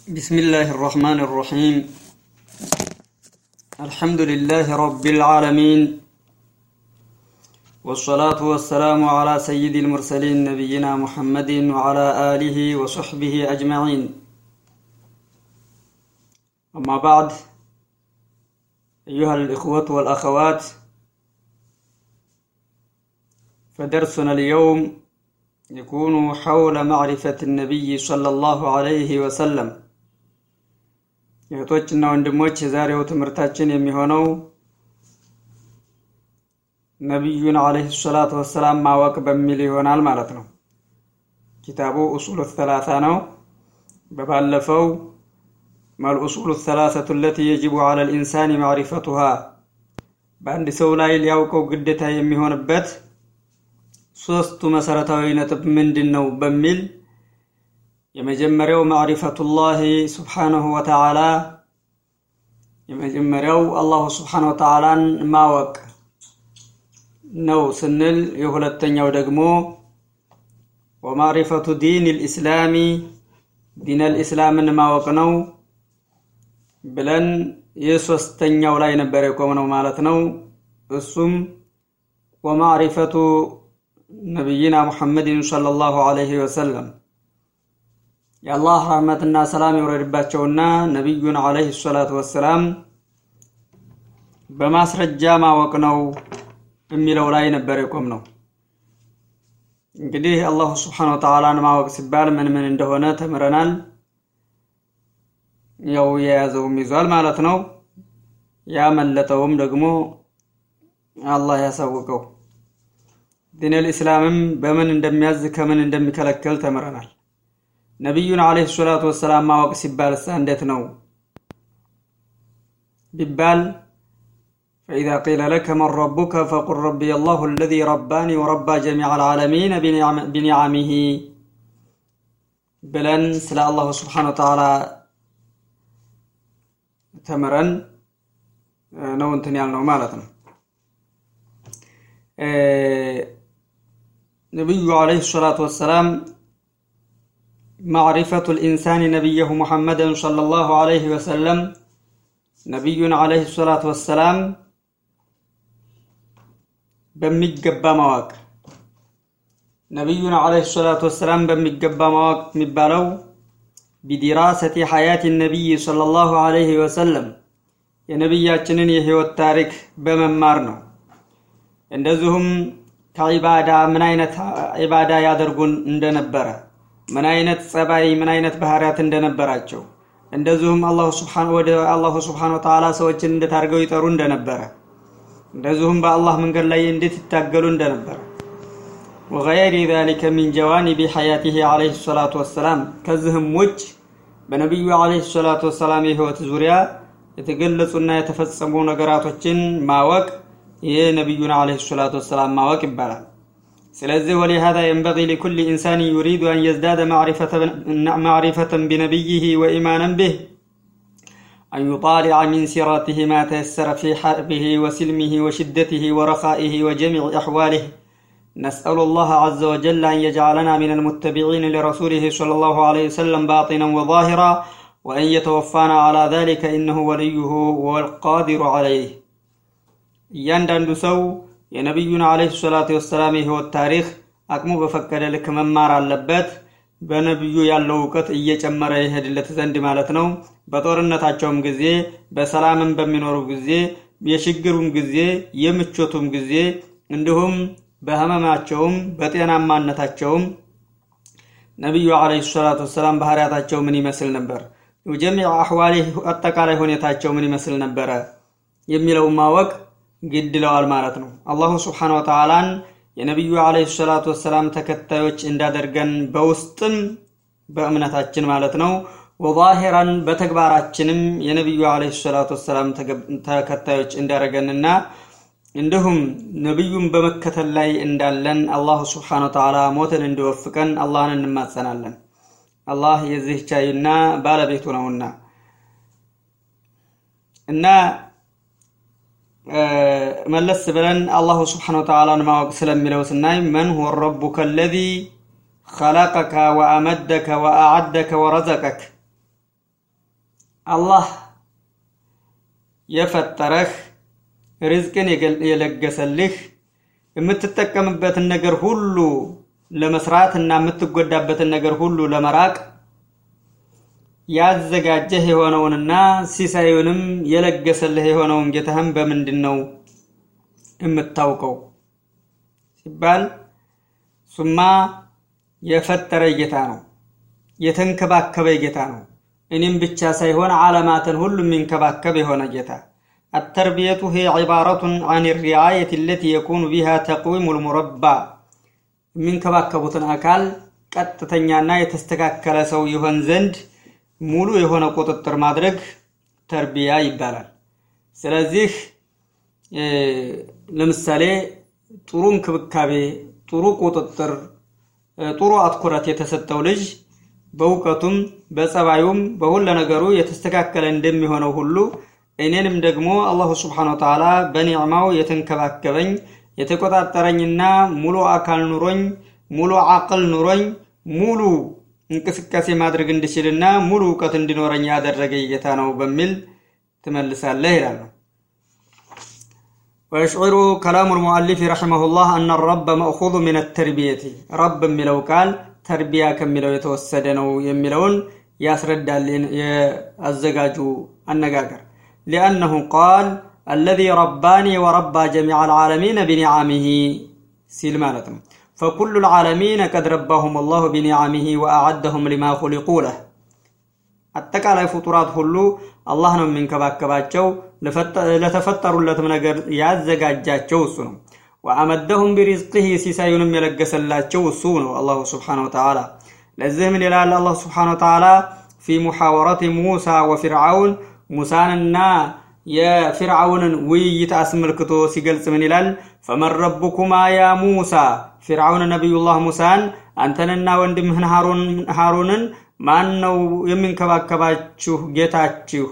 بسم الله الرحمن الرحيم الحمد لله رب العالمين والصلاة والسلام على سيد المرسلين نبينا محمد وعلى آله وصحبه أجمعين أما بعد أيها الإخوة والأخوات فدرسنا اليوم يكون حول معرفة النبي صلى الله عليه وسلم እህቶችና ወንድሞች የዛሬው ትምህርታችን የሚሆነው ነቢዩን አለህ ሰላቱ ወሰላም ማወቅ በሚል ይሆናል ማለት ነው። ኪታቡ ኡሱሉ ሰላሳ ነው። በባለፈው መልኡሱሉ ሰላሰቱ ለቲ የጅቡ አለ ልኢንሳን ማዕሪፈቱሃ በአንድ ሰው ላይ ሊያውቀው ግዴታ የሚሆንበት ሶስቱ መሰረታዊ ነጥብ ምንድን ነው በሚል የመጀመሪያው ማዕሪፈቱላህ ስብሓነሁ ወተዓላ የመጀመሪያው አላሁ ስብሓነሁ ወተዓላን ማወቅ ነው ስንል የሁለተኛው ደግሞ ወማዕሪፈቱ ዲን ልእስላሚ ዲን ልእስላምን ማወቅ ነው ብለን የሶስተኛው ላይ ነበር የቆምነው ማለት ነው። እሱም ወማዕሪፈቱ ነቢይና ሙሐመድን ሰለላሁ ዐለይሂ ወሰለም የአላህ ረህመትና ሰላም የወረድባቸውና ነቢዩን ዐለይሂ ሰላቱ ወሰላም በማስረጃ ማወቅ ነው የሚለው ላይ ነበር የቆም ነው። እንግዲህ አላሁ ስብሓነሁ ወተዓላን ማወቅ ሲባል ምን ምን እንደሆነ ተምረናል። ያው የያዘውም ይዟል ማለት ነው። ያመለጠውም ደግሞ አላህ ያሳውቀው። ዲነል ኢስላምም በምን እንደሚያዝ ከምን እንደሚከለከል ተምረናል። ነቢዩን አለይሂ ሰላቱ ወሰላም ማወቅ ሲባል እሳ እንዴት ነው ቢባል ፈኢዛ ቂለ ለከ መን ረቡከ ፈቁል ረቢየ አላሁ አለዚ ረባኒ ወረባ ጀሚዐ አልዓለሚን ቢኒዓሚሂ ብለን ስለ አላሁ ስብሓነሁ ወተዓላ ተምረን ነው እንትን ያልነው ማለት ነው። ነቢዩ አለይሂ ሰላቱ ወሰላም ማዕሪፈቱ ልኢንሳን ነቢየሁ ሙሐመድን ሰለላሁ ዐለይሂ ወሰለም ነቢዩን ዐለይሂ ሰላቱ ወሰላም በሚገባ ማወቅ ነቢዩን ዐለይሂ ሰላቱ ወሰላም በሚገባ ማወቅ የሚባለው ቢዲራሰቲ ሐያት ነቢይ ሰለላሁ ዐለይሂ ወሰለም የነቢያችንን የህይወት ታሪክ በመማር ነው። እንደዚሁም ከዒባዳ ምን አይነት ዒባዳ ያደርጉን እንደነበረ ምን አይነት ጸባይ ምን አይነት ባህሪያት እንደነበራቸው እንደዚሁም አላሁ ሱብሓነሁ ወደ አላሁ ሱብሓነሁ ወተዓላ ሰዎችን እንዴት አድርገው ይጠሩ እንደነበረ እንደዚሁም በአላህ መንገድ ላይ እንዴት ይታገሉ እንደነበረ ወገይሪ ዛሊከ ሚን ጀዋኒቢ ሐያቲሂ ዐለይሂ ሰላቱ ወሰላም ከዚህም ውጭ በነቢዩ ዐለይሂ ሰላቱ ወሰላም የህይወት ዙሪያ የተገለጹና የተፈጸሙ ነገራቶችን ማወቅ ይህ ነቢዩን ዐለይሂ ሰላቱ ወሰላም ማወቅ ይባላል። ስለዚህ ወሊሃዛ የንበጊ ሊኩል ኢንሳን ዩሪዱ አን የዝዳደ ማዕሪፈተን ቢነቢይህ ወኢማናን ብህ አን ዩጣሊዐ ሚን ሲረቲህ ማ ተየሰረ ፊ ሐርቢህ ወሲልሚህ ወሽደትህ ወረኻኢህ ወጀሚዕ አሕዋሊህ نسأل الله عز وجل أن يجعلنا من المتبعين لرسوله صلى الله عليه وسلم باطنا وظاهرا وأن يتوفانا على ذلك إنه وليه والقادر عليه እያንዳንዱ ሰው የነቢዩን አለይሂ ሰላቱ ወሰላም የህይወት ታሪክ አቅሙ በፈቀደ ልክ መማር አለበት። በነቢዩ ያለው እውቀት እየጨመረ ይሄድለት ዘንድ ማለት ነው። በጦርነታቸውም ጊዜ፣ በሰላምም በሚኖሩ ጊዜ፣ የችግሩም ጊዜ፣ የምቾቱም ጊዜ እንዲሁም በህመማቸውም በጤናማነታቸውም ነቢዩ አለይሂ ሰላቱ ወሰላም ባህሪያታቸው ምን ይመስል ነበር፣ ጀሚዕ አሕዋሊ አጠቃላይ ሁኔታቸው ምን ይመስል ነበረ የሚለውን ማወቅ ግድ ይለዋል ማለት ነው። አላሁ ስብሓነሁ ወተዓላን የነቢዩ አለይሂ ሰላቱ ወሰላም ተከታዮች እንዳደርገን በውስጥም በእምነታችን ማለት ነው፣ ወዛሂራን በተግባራችንም የነቢዩ አለይሂ ሰላቱ ወሰላም ተከታዮች እንዳደረገንና እንዲሁም ነቢዩን በመከተል ላይ እንዳለን አላሁ ስብሓነሁ ወተዓላ ሞትን እንዲወፍቀን አላህን እንማጸናለን። አላህ የዚህ ቻይና ባለቤቱ ነውና እና መለስ ብለን አላሁ ስብሓነሁ ወተዓላን ማወቅ ስለሚለው ስናይ መን ሁወ ረቡከ አለዚ ኸለቀከ ወአመደከ ወአዓደከ ወረዘቀክ አላህ የፈጠረህ ርዝቅን የለገሰልህ የምትጠቀምበትን ነገር ሁሉ ለመስራት እና የምትጎዳበትን ነገር ሁሉ ለመራቅ ያዘጋጀህ የሆነውንና ሲሳዩንም የለገሰልህ የሆነውን ጌታህን በምንድን ነው የምታውቀው ሲባል ሱማ የፈጠረ ጌታ ነው፣ የተንከባከበ ጌታ ነው። እኔም ብቻ ሳይሆን ዓለማትን ሁሉ የሚንከባከብ የሆነ ጌታ التربية هي عبارة عن الرعاية التي يكون بها تقويم المربى የሚንከባከቡትን አካል ቀጥተኛና የተስተካከለ ሰው ይሆን ዘንድ ሙሉ የሆነ ቁጥጥር ማድረግ ተርቢያ ይባላል። ስለዚህ ለምሳሌ ጥሩ እንክብካቤ፣ ጥሩ ቁጥጥር፣ ጥሩ አትኩረት የተሰጠው ልጅ በእውቀቱም በጸባዩም በሁለ ነገሩ የተስተካከለ እንደሚሆነው ሁሉ እኔንም ደግሞ አላሁ ስብሓነሁ ወተዓላ በኒዕማው የተንከባከበኝ የተቆጣጠረኝና ሙሉ አካል ኑሮኝ ሙሉ አቅል ኑሮኝ ሙሉ እንቅስቃሴ ማድረግ እንድችልና ሙሉ እውቀት እንዲኖረኝ ያደረገ ጌታ ነው በሚል ትመልሳለህ ይላሉ። ويشعر كلام المؤلف رحمه الله أن الرب مأخوذ من التربية رب የሚለው ቃል ተርቢያ ከሚለው የተወሰደ ነው የሚለውን ያስረዳል ያዘጋጁ አነጋገር لأنه قال الذي رباني وربى جميع العالمين بنعمه ሲል ማለት ነው فكل العالمين قد رباهم الله بنعمه وأعدهم لما خلقوا له አጠቃላይ ፍጡራት ሁሉ አላህ ነው የሚንከባከባቸው ለተፈጠሩለትም ነገር ያዘጋጃቸው እሱ ነው ወአመደሁም ቢሪዝቅህ ሲሳዩንም የለገሰላቸው እሱ ነው አላሁ ስብሓን ወተዓላ ለዚህ ምን ይላል አላህ ስብሓን ወተዓላ ፊ ሙሐወረት ሙሳ ወፊርዓውን ሙሳንና የፊርዓውንን ውይይት አስመልክቶ ሲገልጽ ምን ይላል ፈመን ረቡኩማ ያ ሙሳ ፊርዓውን ነቢዩላህ ሙሳን አንተንና ወንድምህን ሃሩንን ማን ነው የሚንከባከባችሁ ጌታችሁ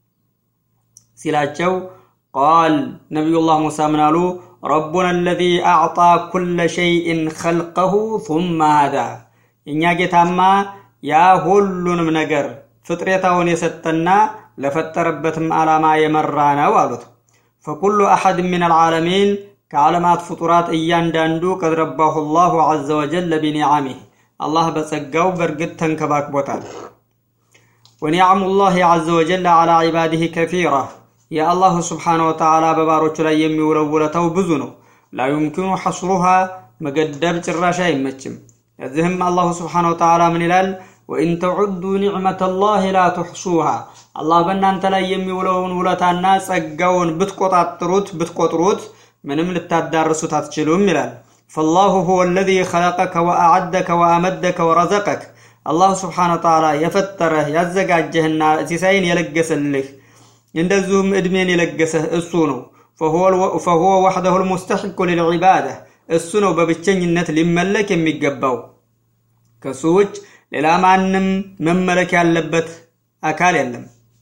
ሲላቸው ቃል ነቢዩላህ ሙሳ ምን አሉ ረቡና አለዚ አዕጣ ኩለ ሸይእን ኸልቀሁ ثመ ሃዳ እኛ ጌታማ ያ ሁሉንም ነገር ፍጥሬታውን የሰጠና ለፈጠረበትም ዓላማ የመራ ነው አሉት ፈኩሉ አሐድ ምን አልዓለሚን ከዓለማት ፍጡራት እያንዳንዱ ቀድ ረባሁ ላሁ ዐዘ ወጀል ቢኒዓሚህ አላህ በጸጋው በእርግጥ ተንከባክቦታል ወኒዕሙ ላህ ዐዘ ወጀል ዐላ ዒባዲህ ከፊራ የአላሁ ስብሓነ ወተዓላ በባሮቹ ላይ የሚውለው ውለታው ብዙ ነው ላ ዩምኪኑ ሐስሩሃ መገደብ ጭራሽ አይመችም እዚህም አላሁ ስብሓነ ወተዓላ ምን ይላል ወኢን ተዑዱ ኒዕመተ ላህ ላ ትሕሱሃ አላህ በእናንተ ላይ የሚውለውን ውለታና ጸጋውን ብትቆጣጥሩት ብትቆጥሩት ምንም ልታዳርሱት አትችሉም ይላል ፈላሁ ሁወ አለዚ ኸለቀከ ወአዓደከ ወአመደከ ወረዘቀክ አላሁ ስብሓነ ወተዓላ የፈጠረህ ያዘጋጀህና ሲሳይን የለገሰልህ እንደዚሁም ዕድሜን የለገሰህ እሱ ነው ፈሁወ ወሕደሁ ልሙስተሒቁ ልልዒባዳ እሱ ነው በብቸኝነት ሊመለክ የሚገባው ከሱ ውጭ ሌላ ማንም መመለክ ያለበት አካል የለም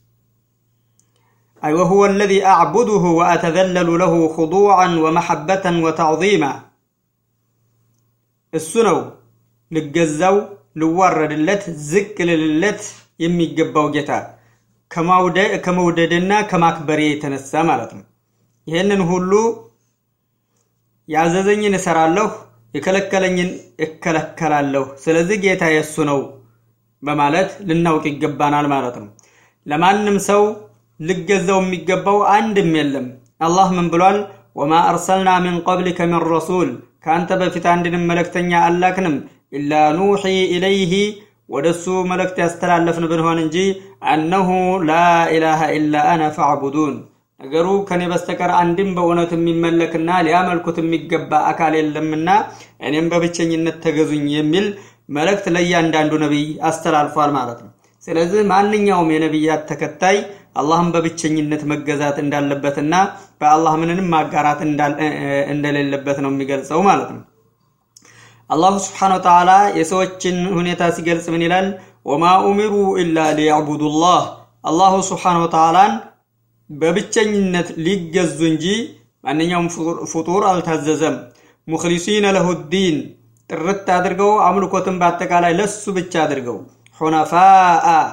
أي وهو الذي أعبده وأتذلل له خضوعا ومحبة وتعظيما السنو للجزو لورد اللت زك للت يمي جباو جتا كموددنا كماكبري يتنسى مالتنا ይህንን ሁሉ ያዘዘኝን እሰራለሁ የከለከለኝን እከለከላለሁ ስለዚህ ጌታ የእሱ ነው በማለት ልናውቅ ይገባናል ማለት ነው ለማንም ሰው ልገዛው የሚገባው አንድም የለም አላህ ምን ብሏል ወማ አርሰልና ሚን ቀብሊከ ሚን ረሱል ከአንተ በፊት አንድንም መልእክተኛ አላክንም ኢላ ኑሒ ኢለይህ ወደ እሱ መልእክት ያስተላለፍን ብንሆን እንጂ አነሁ ላ ኢላሃ ኢላ አነ ፈዕቡዱን ነገሩ ከኔ በስተቀር አንድም በእውነት የሚመለክና ሊያመልኩት የሚገባ አካል የለምና እኔም በብቸኝነት ተገዙኝ የሚል መልእክት ለእያንዳንዱ ነቢይ አስተላልፏል ማለት ነው ስለዚህ ማንኛውም የነቢያት ተከታይ አላህን በብቸኝነት መገዛት እንዳለበትና በአላህ ምንንም ማጋራት እንደሌለበት ነው የሚገልጸው ማለት ነው አላሁ ስብሓን ወተዓላ የሰዎችን ሁኔታ ሲገልጽ ምን ይላል ወማ ኡሚሩ ኢላ ሊያዕቡዱላህ አላሁ ስብሓን ወተዓላን በብቸኝነት ሊገዙ እንጂ ማንኛውም ፍጡር አልታዘዘም ሙክሊሲነ ለሁ ዲን ጥርት አድርገው አምልኮትን በአጠቃላይ ለሱ ብቻ አድርገው ሑነፋአ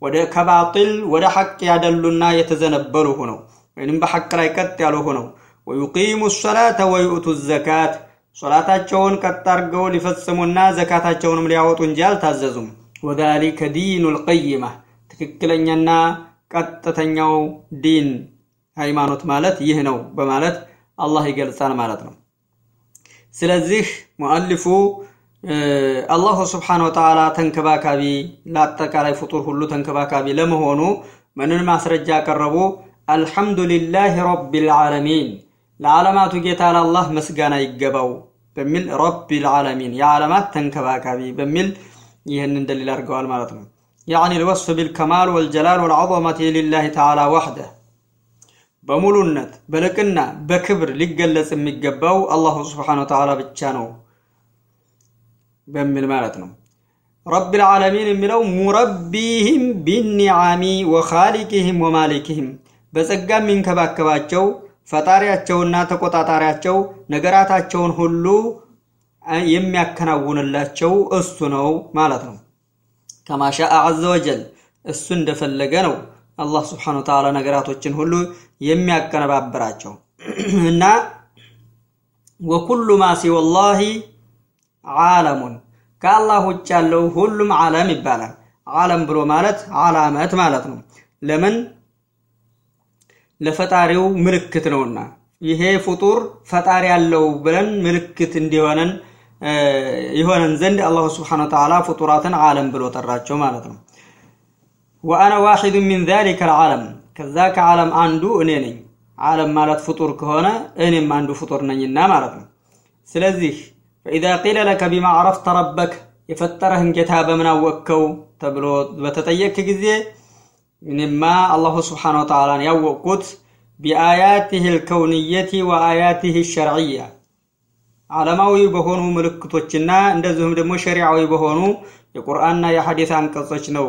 ወደ ከባጢል ወደ ሐቅ ያደሉና የተዘነበሉ ሆነው ወይንም በሐቅ ላይ ቀጥ ያሉ ሆነው ወዩቂሙ ሰላተ ወዩእቱ ዘካት ሶላታቸውን ቀጥ አድርገው ሊፈጽሙና ዘካታቸውንም ሊያወጡ እንጂ አልታዘዙም። ወዛሊከ ዲኑ ልቀይማ ትክክለኛና ቀጥተኛው ዲን ሃይማኖት ማለት ይህ ነው በማለት አላህ ይገልጻል ማለት ነው። ስለዚህ ሙአሊፉ አላሁ ስብሓነ ወተዓላ ተንከባካቢ ለአጠቃላይ ፍጡር ሁሉ ተንከባካቢ ለመሆኑ ምንን ማስረጃ ያቀረቡ? አልሐምዱሊላህ ረቢል ዓለሚን ለዓለማቱ ጌታ ለአላህ ምስጋና ይገባው በሚል ረቢል ዓለሚን የዓለማት ተንከባካቢ በሚል ይህንን ደሊል አድርገዋል ማለት ነው። ያዕኒ ልወስፍ ቢልከማል ወልጀላል ወልዐظመቲ ሊላህ ተዓላ ወሕደ በሙሉነት በልቅና በክብር ሊገለጽ የሚገባው አላሁ ስብሓነሁ ወተዓላ ብቻ ነው በሚል ማለት ነው። ረቢል ዓለሚን የሚለው ሙረቢህም ቢኒዓሚ ወኻሊቂህም ወማሊኪህም በጸጋ የሚንከባከባቸው ፈጣሪያቸውና ተቆጣጣሪያቸው ነገራታቸውን ሁሉ የሚያከናውንላቸው እሱ ነው ማለት ነው። ከማሻአ ዐዘ ወጀል እሱ እንደፈለገ ነው አላህ ስብሓነሁ ወተዓላ ነገራቶችን ሁሉ የሚያቀነባብራቸው እና ወኩሉ ማ ሲወላሂ ዓለሙን ከአላህ ውጭ ያለው ሁሉም ዓለም ይባላል። ዓለም ብሎ ማለት ዓላመት ማለት ነው። ለምን ለፈጣሪው ምልክት ነውና ይሄ ፍጡር ፈጣሪ ያለው ብለን ምልክት እንዲሆነን የሆነን ዘንድ አላሁ ስብሓነሁ ወተዓላ ፍጡራትን ዓለም ብሎ ጠራቸው ማለት ነው። ወአነ ዋሒዱ ሚን ዛሊከ ልዓለም ከዛ ከዓለም አንዱ እኔ ነኝ። ዓለም ማለት ፍጡር ከሆነ እኔም አንዱ ፍጡር ነኝና ማለት ነው። ስለዚህ ፈኢዛ ቂለ ለከ ቢማ ዓረፍተ ረበክ የፈጠረህን ጌታ በምን አወቅከው ተብሎ በተጠየቅ ጊዜ እኔማ አላሁ ስብሓነሁ ወተዓላን ያወቅኩት ቢአያቲህ ልከውንየቲ ወአያቲህ ሸርዕያ ዓለማዊ በሆኑ ምልክቶችና እንደዚሁም ደግሞ ሸሪዓዊ በሆኑ የቁርአንና የሐዲስ አንቀጾች ነው።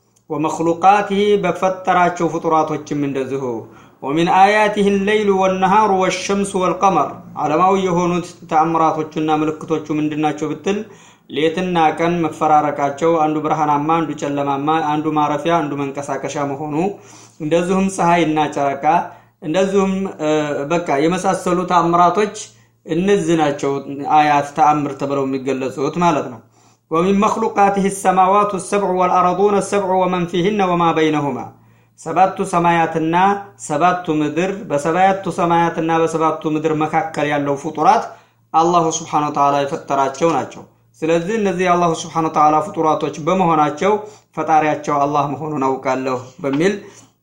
ወመክሉቃቲህ በፈጠራቸው ፍጡራቶችም እንደዚሁ ወሚን አያቲህ ሌይሉ ወነሃሩ ወሸምሱ ወልቀመር ዓለማዊ የሆኑት ተአምራቶቹና ምልክቶቹ ምንድናቸው ብትል ሌትና ቀን መፈራረቃቸው፣ አንዱ ብርሃናማ፣ አንዱ ጨለማማ፣ አንዱ ማረፊያ፣ አንዱ መንቀሳቀሻ መሆኑ፣ እንደዚሁም ፀሐይና ጨረቃ፣ እንደዚሁም በቃ የመሳሰሉ ተአምራቶች እነዚህ ናቸው አያት ተአምር ተብለው የሚገለጹት ማለት ነው። ወሚን መክሉቃትህ ሰማዋቱ ሰብዑ ወልአረዱነ ሰብዑ ወመን ፊህነ ወማ በይነሁማ ሰባቱ ሰማያትና ሰባቱ ምድር በሰባቱ ሰማያትና በሰባቱ ምድር መካከል ያለው ፍጡራት አላሁ ስብሓነሁ ወተዓላ የፈጠራቸው ናቸው። ስለዚህ እነዚህ የአላሁ ስብሓነሁ ወተዓላ ፍጡራቶች በመሆናቸው ፈጣሪያቸው አላህ መሆኑን አውቃለሁ በሚል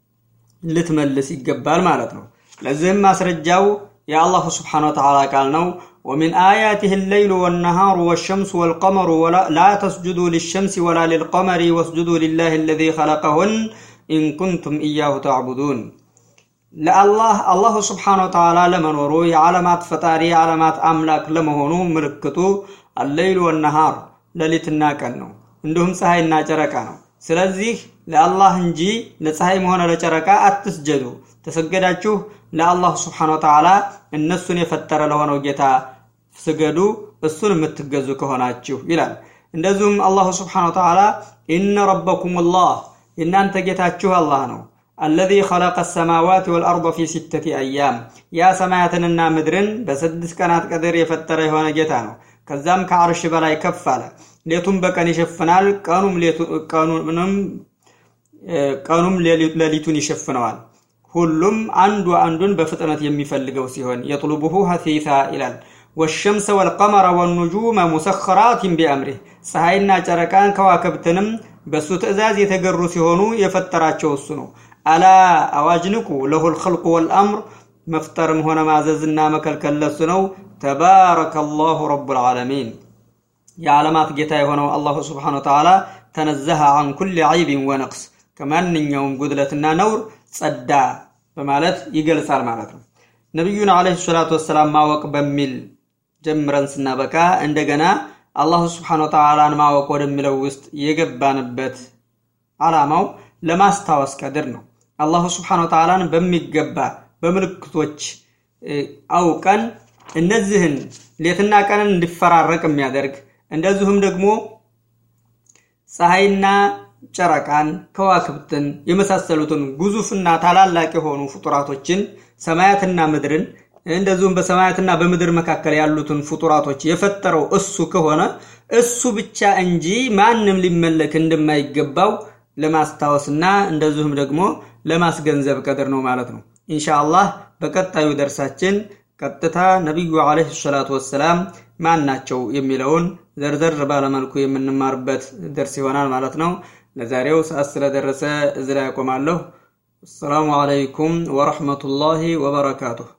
ልትመልስ ይገባል ማለት ነው። ለዚህም ማስረጃው የአላሁ ስብሓነሁ ወተዓላ ቃል ነው። ወሚን አያቲህ ሌይሉ ወነሃሩ ወሸምሱ ወልቀመሩ ላ ተስጁዱ ሊሸምሲ ወላ ሊልቀመሪ ወስጁዱ ሊላህ አለዚ ኸለቀሁን ኢንኩንቱም እያሁ ተዕቡዱን ለአላህ አላሁ ስብሓነሁ ወተዓላ ለመኖሩ የዓለማት ፈጣሪ የዓለማት አምላክ ለመሆኑ ምልክቱ አለይሉ ወነሃር ሌሊትና ቀን ነው። እንዲሁም ፀሐይና ጨረቃ ነው። ስለዚህ ለአላህ እንጂ ለፀሐይም ሆነ ለጨረቃ አትስጀዱ። ተሰገዳችሁ ለአላሁ ስብሓነሁ ወተዓላ እነሱን የፈጠረ ለሆነው ጌታ ስገዱ፣ እሱን የምትገዙ ከሆናችሁ ይላል። እንደዚሁም አላሁ ስብሓነሁ ወተዓላ ኢነ ረበኩም ላህ የእናንተ ጌታችሁ አላህ ነው። አለዚ ኸለቀ ሰማዋት ወልአርض ፊ ሲተቲ አያም ያ ሰማያትንና ምድርን በስድስት ቀናት ቀድር የፈጠረ የሆነ ጌታ ነው። ከዛም ከአርሽ በላይ ከፍ አለ። ሌቱም በቀን ይሸፍናል፣ ቀኑም ሌሊቱን ይሸፍነዋል። ሁሉም አንዱ አንዱን በፍጥነት የሚፈልገው ሲሆን የጥሉቡሁ ሀሲሳ ይላል። ወሸምሰ ወልቀመረ ወኑጁመ ሙሰኸራትን ቢአምሪህ ፀሐይና ጨረቃን ከዋክብትንም በእሱ ትእዛዝ የተገሩ ሲሆኑ የፈጠራቸው እሱ ነው። አላ አዋጅ ንቁ ለሁል ኸልቁ ወልአምር መፍጠርም ሆነ ማዘዝና መከልከል ለሱ ነው። ተባረከ አላሁ ረቡል ዓለሚን የዓለማት ጌታ የሆነው አላሁ ስብሓነሁ ወተዓላ ተነዘሀ አን ኩል ዐይብን ወነቅስ ከማንኛውም ጉድለትና ነውር ጸዳ በማለት ይገልጻል ማለት ነው። ነቢዩን ዓለይሂ ሰላቱ ወሰላም ማወቅ በሚል ጀምረን ስናበቃ እንደገና አላሁ ስብሓነሁ ወተዓላን ማወቅ ወደሚለው ውስጥ የገባንበት ዓላማው ለማስታወስ ቀድር ነው። አላሁ ስብሓነሁ ወተዓላን በሚገባ በምልክቶች አውቀን እነዚህን ሌትና ቀንን እንዲፈራረቅ የሚያደርግ እንደዚሁም ደግሞ ፀሐይና ጨረቃን፣ ከዋክብትን የመሳሰሉትን ግዙፍና ታላላቅ የሆኑ ፍጡራቶችን ሰማያትና ምድርን እንደዚሁም በሰማያትና በምድር መካከል ያሉትን ፍጡራቶች የፈጠረው እሱ ከሆነ እሱ ብቻ እንጂ ማንም ሊመለክ እንደማይገባው ለማስታወስና እንደዚሁም ደግሞ ለማስገንዘብ ቀድር ነው ማለት ነው። ኢንሻአላህ በቀጣዩ ደርሳችን ቀጥታ ነቢዩ ዓለይሂ ሰላቱ ወሰላም ማን ናቸው የሚለውን ዘርዘር ባለመልኩ የምንማርበት ደርስ ይሆናል ማለት ነው። ለዛሬው ሰዓት ስለደረሰ እዚህ ላይ ያቆማለሁ። አሰላሙ አለይኩም ወረሕመቱላሂ ወበረካቱሁ።